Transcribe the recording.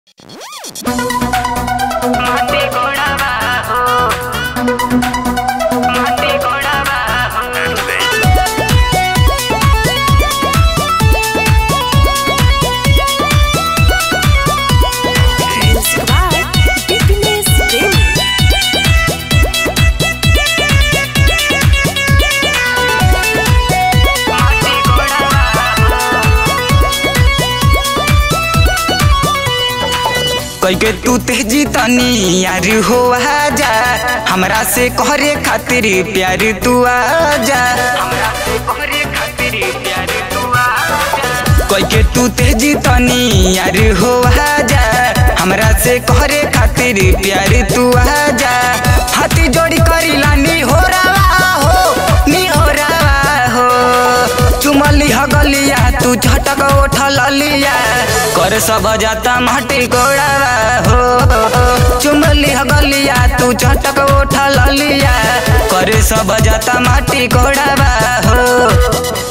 माटी गोड़ावा हो माटी गोड़ावा हो Music by Fitness Daily. माटी गोड़ावा कैके तू तेजी तनी यार हो आजा हमरा से कहरे खातिर प्यार तू आजा हमरा से कोहरे खातिर प्यार तू आजा कैके तू तेजी तनी यार हो आजा हमरा से कहरे खातिर प्यार तू आजा हाथी जोड़ी करी लानी हो रवा हो नी हो रवा हो चुमली हगलिया तू झटक उठल लिया कर सब जाता माटी गोड़ावा हो चुमली हगलिया तू झटक उठल लिया कर सब जाता माटी गोड़ावा हो